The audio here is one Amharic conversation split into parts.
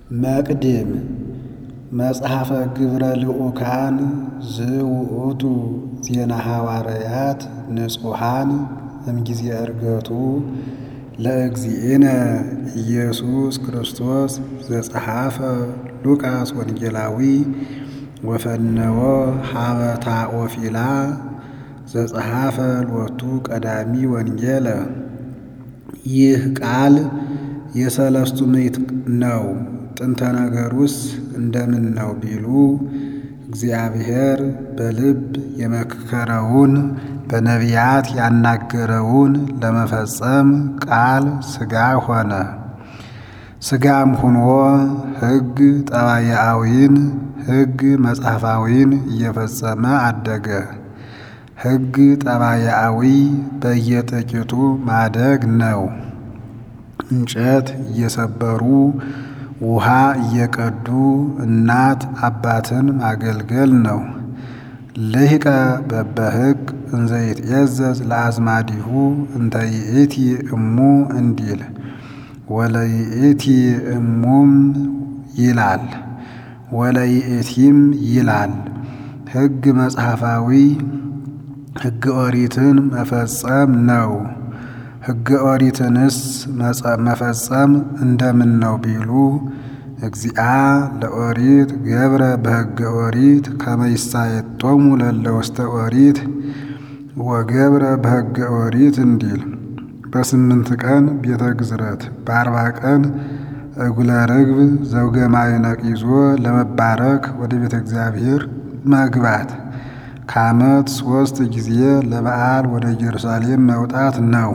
መቅድም መጽሐፈ ግብረ ልዑካን ዝውእቱ ዜና ሐዋርያት ንጹሐን እምጊዜ ዕርገቱ ለእግዚእነ ኢየሱስ ክርስቶስ ዘጸሐፈ ሉቃስ ወንጌላዊ ወፈነወ ሀበታ ኦፊላ ዘጸሐፈ ሎቱ ቀዳሚ ወንጌለ። ይህ ቃል የሰለስቱ ምዕት ነው። ጥንተ ነገሩስ እንደምን ነው ቢሉ እግዚአብሔር በልብ የመከረውን በነቢያት ያናገረውን ለመፈጸም ቃል ሥጋ ሆነ። ሥጋም ሁኖ ሕግ ጠባያዊን ሕግ መጽሐፋዊን እየፈጸመ አደገ። ሕግ ጠባያዊ በየጥቂቱ ማደግ ነው። እንጨት እየሰበሩ ውሃ እየቀዱ እናት አባትን ማገልገል ነው። ልሂቀ በበሕግ እንዘ ይትዔዘዝ ለአዝማዲሁ እንተ ይእቲ እሙ እንዲል ወለይእቲ እሙም ይላል ወለይእቲም ይላል። ሕግ መጽሐፋዊ ሕገ ኦሪትን መፈጸም ነው። ሕገ ኦሪትንስ መፈጸም እንደምን ነው ቢሉ እግዚአ ለኦሪት ገብረ በሕገ ኦሪት ከመ ይሳየጦሙ ለእለ ውስተ ኦሪት ወገብረ በሕገ ኦሪት እንዲል በስምንት ቀን ቤተ ግዝረት በአርባ ቀን እጉለ ርግብ ዘውገ ማዕነቅ ይዞ ለመባረክ ወደ ቤተ እግዚአብሔር መግባት ከዓመት ሦስት ጊዜ ለበዓል ወደ ኢየሩሳሌም መውጣት ነው።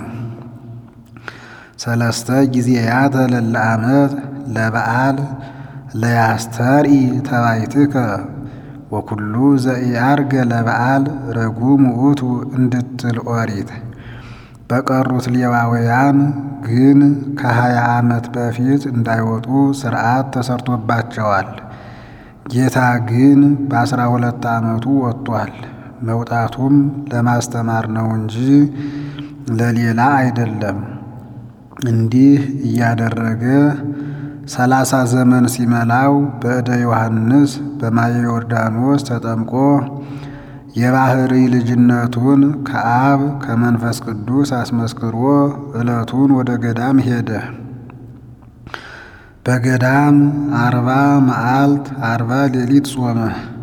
ሰለስተ ጊዜያተ ለለ ዓመት ለበዓል ለያስተርኢ ተባይትከ ወኩሉ ዘኢዐርገ ለበዓል ረጉም ውእቱ እንድትል ኦሪት። በቀሩት ሌዋውያን ግን ከሀያ ዓመት በፊት እንዳይወጡ ሥርዓት ተሰርቶባቸዋል። ጌታ ግን በአስራ ሁለት ዓመቱ ወጥቷል። መውጣቱም ለማስተማር ነው እንጂ ለሌላ አይደለም። እንዲህ እያደረገ ሰላሳ ዘመን ሲመላው በእደ ዮሐንስ በማየ ዮርዳኖስ ተጠምቆ የባሕርይ ልጅነቱን ከአብ ከመንፈስ ቅዱስ አስመስክሮ ዕለቱን ወደ ገዳም ሄደ። በገዳም አርባ መዓልት አርባ ሌሊት ጾመ።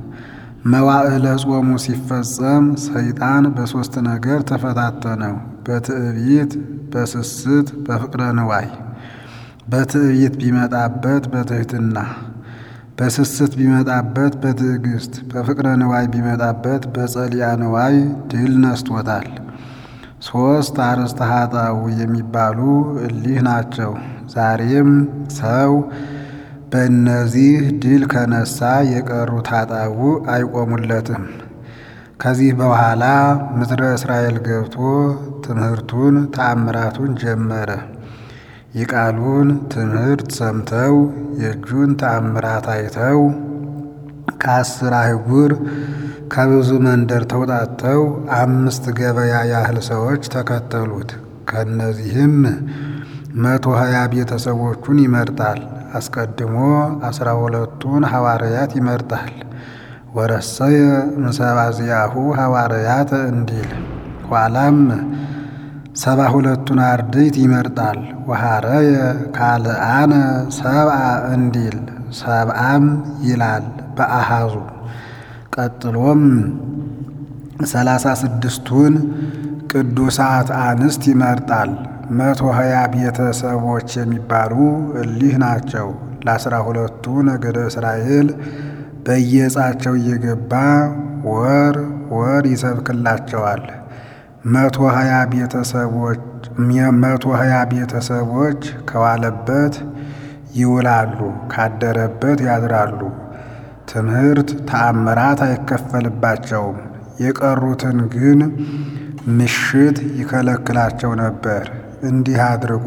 መዋዕለ ጾሙ ሲፈጸም ሰይጣን በሦስት ነገር ተፈታተነው፣ በትዕቢት፣ በስስት፣ በፍቅረ ንዋይ። በትዕቢት ቢመጣበት በትሕትና፣ በስስት ቢመጣበት በትዕግስት፣ በፍቅረ ንዋይ ቢመጣበት በጸሊያ ንዋይ ድል ነስቶታል። ሦስት አርእስተ ኃጣውእ የሚባሉ እሊህ ናቸው። ዛሬም ሰው በእነዚህ ድል ከነሳ የቀሩት ኃጣውእ አይቆሙለትም። ከዚህ በኋላ ምድረ እስራኤል ገብቶ ትምህርቱን ተአምራቱን ጀመረ። የቃሉን ትምህርት ሰምተው የእጁን ተአምራት አይተው ከአስር አህጉር ከብዙ መንደር ተውጣተው አምስት ገበያ ያህል ሰዎች ተከተሉት። ከእነዚህም መቶ ሀያ ቤተሰቦቹን ይመርጣል። አስቀድሞ አስራ ሁለቱን ሐዋርያት ይመርጣል። ወረሰየ እምሰባ ዚአሁ ሐዋርያት እንዲል ኋላም ሰባ ሁለቱን አርድእት ይመርጣል። ወሐረየ ካልአነ ሰብአ እንዲል ሰብአም ይላል በአሃዙ ቀጥሎም ሰላሳ ስድስቱን ቅዱሳት አንስት ይመርጣል። መቶ ሀያ ቤተሰቦች የሚባሉ እሊህ ናቸው። ለአስራ ሁለቱ ነገደ እስራኤል በየዕጻቸው እየገባ ወር ወር ይሰብክላቸዋል። መቶ ሀያ ቤተሰቦች መቶ ሀያ ቤተሰቦች ከዋለበት ይውላሉ፣ ካደረበት ያድራሉ። ትምህርት ተአምራት አይከፈልባቸውም። የቀሩትን ግን ምሽት ይከለክላቸው ነበር። እንዲህ አድርጎ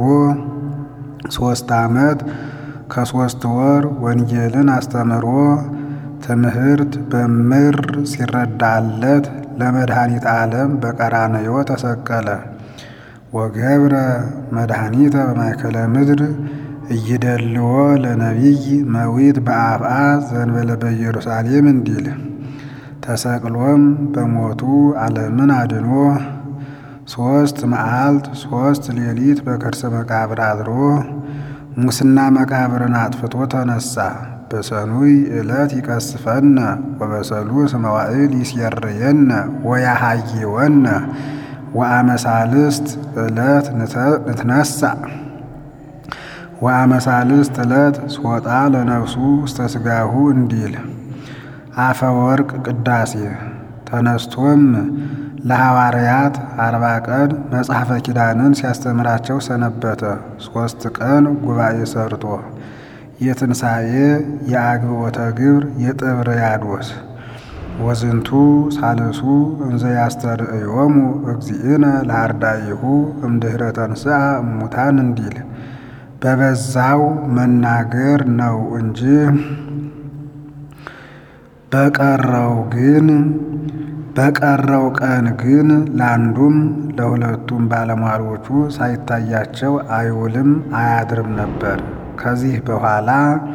ሦስት ዓመት ከሦስት ወር ወንጌልን አስተምሮ ትምህርት በምር ሲረዳለት ለመድኃኒት ዓለም በቀራንዮ ተሰቀለ። ወገብረ መድኃኒተ በማእከለ ምድር እይደልዎ ለነቢይ መዊት በአፍአ ዘንበለ በኢየሩሳሌም እንዲል ተሰቅሎም በሞቱ ዓለምን አድኖ ሦስት መዓልት ሦስት ሌሊት በከርሰ መቃብር አድሮ ሙስና መቃብርን አጥፍቶ ተነሳ። በሰኑይ ዕለት ይቀስፈነ ወበሰሉስ መዋዕል ይስየርየነ ወያሃይወነ ወአመሳልስት ዕለት ንትነሳ ወአመሳልስት ዕለት ስወጣ ለነፍሱ ውስተ ሥጋሁ እንዲል አፈ ወርቅ ቅዳሴ ተነስቶም ለሐዋርያት አርባ ቀን መጽሐፈ ኪዳንን ሲያስተምራቸው ሰነበተ። ሦስት ቀን ጉባኤ ሰርቶ የትንሣኤ የአግብኦተ ግብር የጥብርያዶስ ወዝንቱ ሳልሱ እንዘ ያስተርእዮሙ እግዚእነ ለአርዳኢሁ እምድኅረ ተንሥአ እሙታን እንዲል በበዛው መናገር ነው እንጂ በቀረው ግን በቀረው ቀን ግን ለአንዱም ለሁለቱም ባለሟሎቹ ሳይታያቸው አይውልም አያድርም ነበር። ከዚህ በኋላ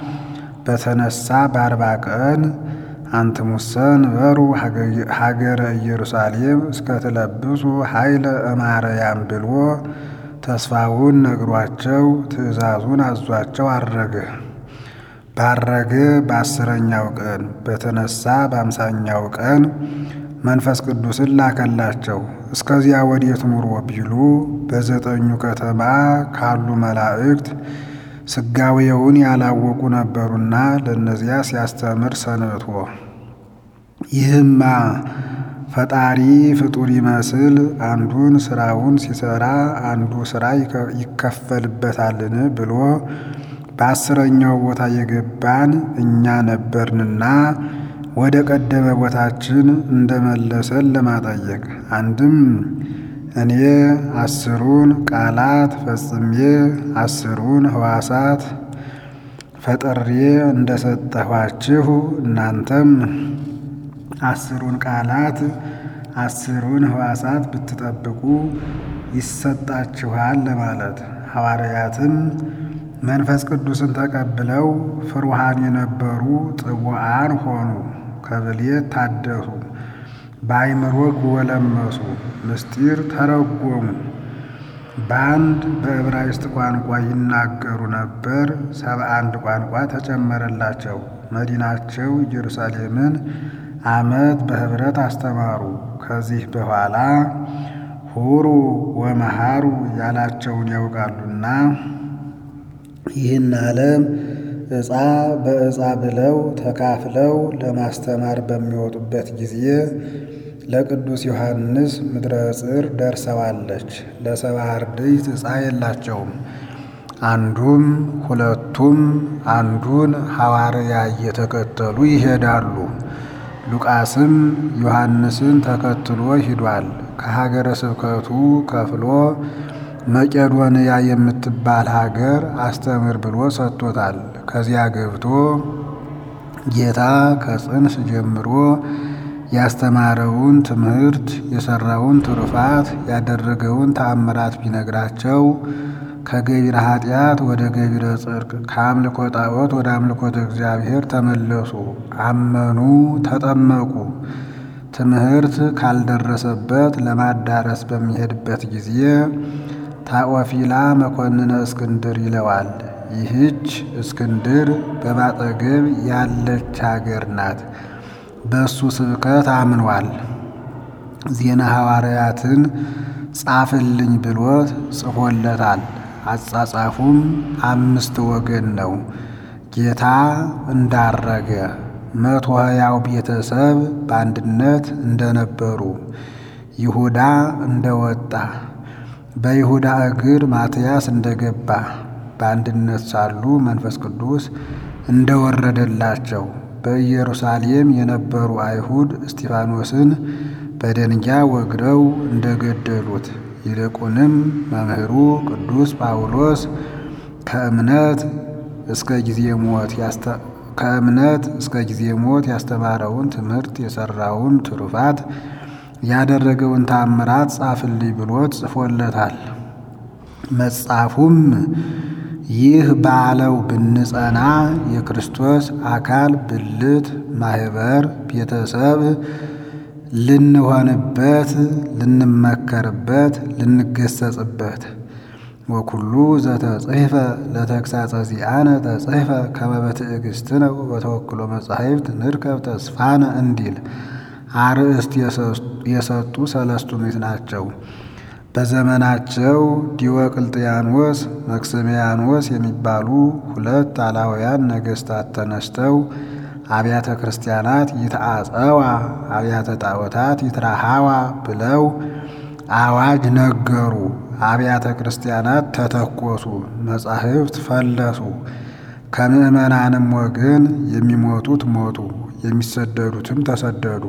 በተነሳ በአርባ ቀን አንትሙሰ ንበሩ ሀገረ ኢየሩሳሌም እስከትለብሱ ኃይለ እማርያም ብሎ ተስፋውን ነግሯቸው ትእዛዙን አዟቸው አረገ። ባረገ በአስረኛው ቀን በተነሳ በአምሳኛው ቀን መንፈስ ቅዱስን ላከላቸው። እስከዚያ ወዴት ኑሮ ቢሉ በዘጠኙ ከተማ ካሉ መላእክት ስጋዌውን ያላወቁ ነበሩና ለእነዚያ ሲያስተምር ሰንብቶ ይህማ ፈጣሪ ፍጡር ይመስል አንዱን ስራውን ሲሰራ አንዱ ስራ ይከፈልበታልን ብሎ በአስረኛው ቦታ የገባን እኛ ነበርንና ወደ ቀደመ ቦታችን እንደመለሰን ለማጠየቅ አንድም እኔ አስሩን ቃላት ፈጽሜ አስሩን ሕዋሳት ፈጥሬ እንደሰጠኋችሁ እናንተም አስሩን ቃላት አስሩን ሕዋሳት ብትጠብቁ ይሰጣችኋል ለማለት። ሐዋርያትም መንፈስ ቅዱስን ተቀብለው ፍሩሃን የነበሩ ጥቡዓን ሆኑ፣ ከብሌት ታደሱ፣ በአይምሮ ጎለመሱ፣ ምስጢር ተረጎሙ። በአንድ በዕብራይስጥ ቋንቋ ይናገሩ ነበር። ሰባ አንድ ቋንቋ ተጨመረላቸው። መዲናቸው ኢየሩሳሌምን ዓመት በኅብረት አስተማሩ። ከዚህ በኋላ ሁሩ ወመሃሩ ያላቸውን ያውቃሉና ይህን ዓለም ዕፃ በዕፃ ብለው ተካፍለው ለማስተማር በሚወጡበት ጊዜ ለቅዱስ ዮሐንስ ምድረ ጽር ደርሰዋለች። ለሰባ አርድእት ዕፃ የላቸውም። አንዱም ሁለቱም አንዱን ሐዋርያ እየተከተሉ ይሄዳሉ። ሉቃስም ዮሐንስን ተከትሎ ሂዷል። ከሀገረ ስብከቱ ከፍሎ መቄዶንያ የምትባል ሀገር አስተምር ብሎ ሰጥቶታል። ከዚያ ገብቶ ጌታ ከጽንስ ጀምሮ ያስተማረውን ትምህርት የሰራውን ትሩፋት ያደረገውን ተአምራት ቢነግራቸው ከገቢረ ኃጢአት ወደ ገቢረ ጽድቅ ከአምልኮ ጣዖት ወደ አምልኮተ እግዚአብሔር ተመለሱ፣ አመኑ፣ ተጠመቁ። ትምህርት ካልደረሰበት ለማዳረስ በሚሄድበት ጊዜ ታኦፊላ መኮንነ እስክንድር ይለዋል። ይህች እስክንድር በማጠገብ ያለች ሀገር ናት። በእሱ ስብከት አምኗል። ዜና ሐዋርያትን ጻፍልኝ ብሎት ጽፎለታል። አጻጻፉም አምስት ወገን ነው። ጌታ እንዳረገ መቶ ሀያው ቤተሰብ በአንድነት እንደነበሩ ይሁዳ እንደወጣ በይሁዳ እግር ማትያስ እንደገባ በአንድነት ሳሉ መንፈስ ቅዱስ እንደወረደላቸው በኢየሩሳሌም የነበሩ አይሁድ እስጢፋኖስን በደንጊያ ወግረው እንደገደሉት ይልቁንም መምህሩ ቅዱስ ጳውሎስ ከእምነት እስከ ጊዜ ሞት ከእምነት እስከ ጊዜ ሞት ያስተማረውን ትምህርት የሰራውን ትሩፋት ያደረገውን ታምራት ጻፍልኝ ብሎት ጽፎለታል። መጽሐፉም ይህ ባለው ብንጸና የክርስቶስ አካል ብልት ማህበር ቤተሰብ ልንሆንበት ልንመከርበት ልንገሰጽበት ወኩሉ ዘተጽሕፈ ለተግሳጸ ዚአነ ተጽሕፈ ከመ በትዕግሥትነ ወበተወክሎ መጻሕፍት ንርከብ ተስፋነ እንዲል አርእስት የሰጡ ሰለስቱ ምዕት ናቸው። በዘመናቸው ዲዮቅልጥያኖስ፣ መክስሚያኖስ የሚባሉ ሁለት አላውያን ነገሥታት ተነስተው አብያተ ክርስቲያናት ይትአጸዋ አብያተ ጣዖታት ይትራሃዋ ብለው አዋጅ ነገሩ። አብያተ ክርስቲያናት ተተኮሱ፣ መጻሕፍት ፈለሱ። ከምዕመናንም ወገን የሚሞቱት ሞቱ፣ የሚሰደዱትም ተሰደዱ።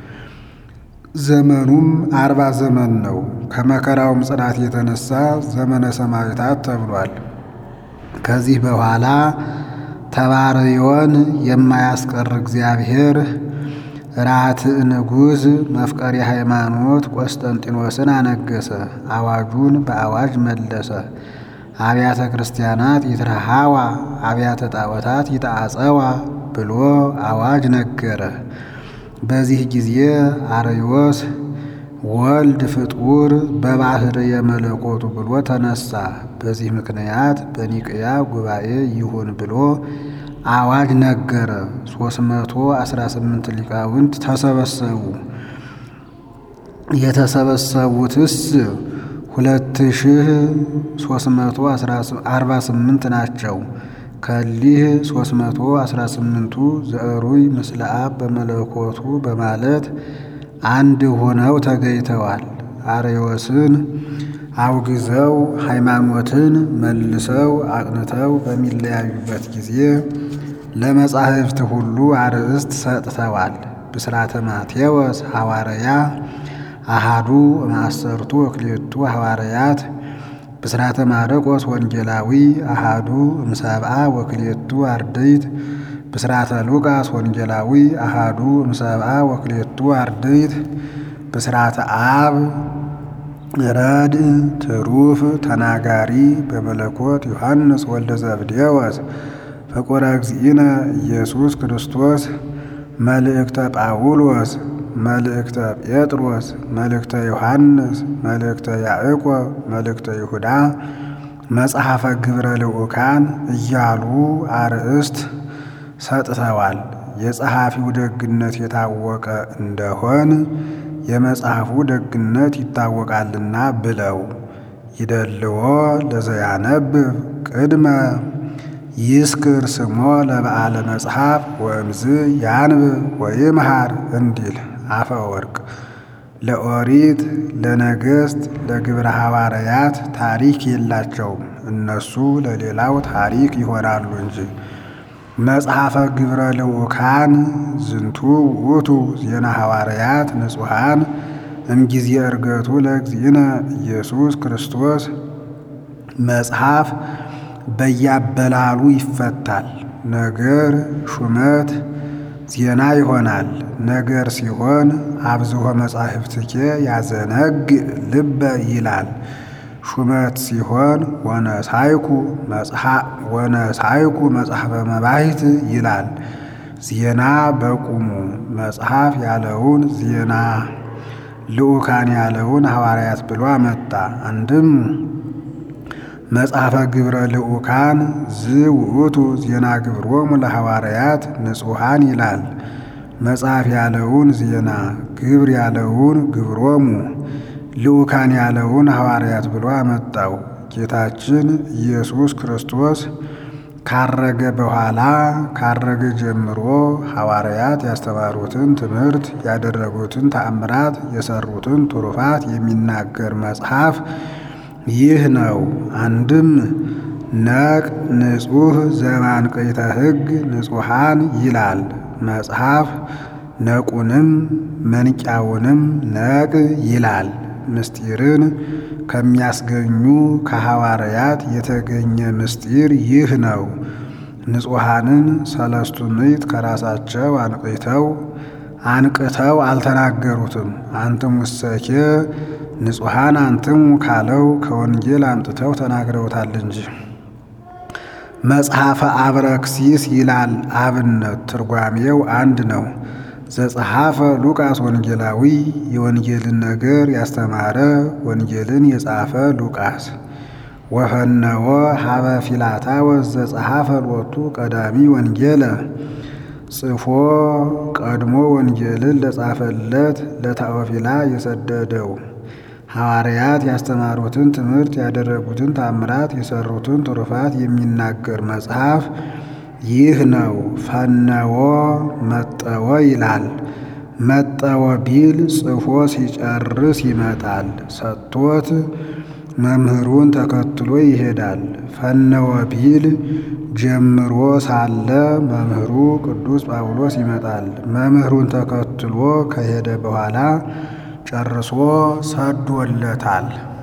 ዘመኑም አርባ ዘመን ነው። ከመከራውም ጽናት የተነሳ ዘመነ ሰማዕታት ተብሏል። ከዚህ በኋላ ተባርዮን የማያስቀር እግዚአብሔር ራትዕ ንጉሥ መፍቀሪ ሃይማኖት ቆስጠንጢኖስን አነገሰ። አዋጁን በአዋጅ መለሰ። አብያተ ክርስቲያናት ይትረሃዋ አብያተ ጣዖታት ይትአጸዋ ብሎ አዋጅ ነገረ። በዚህ ጊዜ አርዮስ ወልድ ፍጡር በባህር የመለኮቱ ብሎ ተነሳ። በዚህ ምክንያት በኒቅያ ጉባኤ ይሁን ብሎ አዋጅ ነገረ። ሦስት መቶ አስራ ስምንት ሊቃውንት ተሰበሰቡ። የተሰበሰቡትስ ሁለት ሺህ ሦስት መቶ አርባ ስምንት ናቸው። ከሊህ ሦስት መቶ አስራ ስምንቱ ዘዕሩይ ምስለ አብ በመለኮቱ በማለት አንድ ሆነው ተገኝተዋል። አርዮስን አውግዘው ሃይማኖትን መልሰው አቅንተው በሚለያዩበት ጊዜ ለመጻሕፍት ሁሉ አርእስት ሰጥተዋል። ብስራተ ማቴዎስ ሐዋርያ አሃዱ ማሰርቱ ወክልኤቱ ሐዋርያት ብስራተ ማርቆስ ወንጌላዊ አሃዱ እምሰብአ ወክልኤቱ አርድእት ብስራተ ሉቃስ ወንጌላዊ አሃዱ እምሰብአ ወክልኤቱ አርድእት ብስራተ አብ ረድ ትሩፍ ተናጋሪ በመለኮት ዮሐንስ ወልደ ዘብዴዎስ ፍቁረ እግዚእነ ኢየሱስ ክርስቶስ መልእክተ ጳውሎስ መልእክተ ጴጥሮስ መልእክተ ዮሐንስ መልእክተ ያዕቆብ መልእክተ ይሁዳ መጽሐፈ ግብረ ልዑካን እያሉ አርእስት ሰጥተዋል። የጸሐፊው ደግነት የታወቀ እንደሆን የመጽሐፉ ደግነት ይታወቃልና ብለው ይደልዎ ለዘያነብብ ቅድመ ይስክር ስሞ ለበዓለ መጽሐፍ ወእምዝ ያንብብ ወይምሃር እንዲል አፈ ወርቅ ለኦሪት ለነገሥት ለግብረ ሐዋርያት ታሪክ የላቸውም። እነሱ ለሌላው ታሪክ ይሆናሉ እንጂ። መጽሐፈ ግብረ ልዑካን ዝንቱ ውእቱ ዜና ሐዋርያት ንጹሐን እምጊዜ ዕርገቱ ለእግዚእነ ኢየሱስ ክርስቶስ መጽሐፍ በያበላሉ ይፈታል። ነገር ሹመት ዜና ይሆናል። ነገር ሲሆን አብዝሆ መጻሕፍትኬ ያዘነግ ልበ ይላል። ሹመት ሲሆን ወነሳይኩ ወነሳይኩ መጽሐፈ መባሂት ይላል። ዜና በቁሙ መጽሐፍ ያለውን ዜና ልዑካን ያለውን ሐዋርያት ብሎ አመጣ። አንድም መጽሐፈ ግብረ ልዑካን ዝ ውእቱ ዜና ግብሮሙ ለሐዋርያት ንጹሐን ይላል። መጽሐፍ ያለውን ዜና ግብር ያለውን ግብሮሙ ልዑካን ያለውን ሐዋርያት ብሎ አመጣው። ጌታችን ኢየሱስ ክርስቶስ ካረገ በኋላ ካረገ ጀምሮ ሐዋርያት ያስተማሩትን ትምህርት፣ ያደረጉትን ተአምራት፣ የሰሩትን ትሩፋት የሚናገር መጽሐፍ ይህ ነው። አንድም ነቅ ንጹሕ ዘማንቅዕተ ሕግ ንጹሐን ይላል መጽሐፍ። ነቁንም መንቂያውንም ነቅ ይላል። ምስጢርን ከሚያስገኙ ከሐዋርያት የተገኘ ምስጢር ይህ ነው። ንጹሐንን ሰለስቱ ምዕት ከራሳቸው አንቅተው አንቅተው አልተናገሩትም። አንትሙ እሰኬ ንጹሐን አንትሙ ካለው ከወንጌል አምጥተው ተናግረውታል እንጂ መጽሐፈ አብረክሲስ ይላል አብነት ትርጓሜው አንድ ነው። ዘጸሐፈ ሉቃስ ወንጌላዊ የወንጌልን ነገር ያስተማረ ወንጌልን የጻፈ ሉቃስ ወፈነወ ሀበ ፊላታወስ ዘጸሐፈ ሎቱ ቀዳሚ ወንጌለ ጽፎ ቀድሞ ወንጌልን ለጻፈለት ለታኦፊላ የሰደደው ሐዋርያት ያስተማሩትን ትምህርት ያደረጉትን ታምራት የሰሩትን ትሩፋት የሚናገር መጽሐፍ ይህ ነው። ፈነወ መጠወ ይላል። መጠወ ቢል ጽፎ ሲጨርስ ይመጣል። ሰጥቶት መምህሩን ተከትሎ ይሄዳል። ፈነወ ቢል ጀምሮ ሳለ መምህሩ ቅዱስ ጳውሎስ ይመጣል። መምህሩን ተከትሎ ከሄደ በኋላ ጨርሶ ሰዶለታል።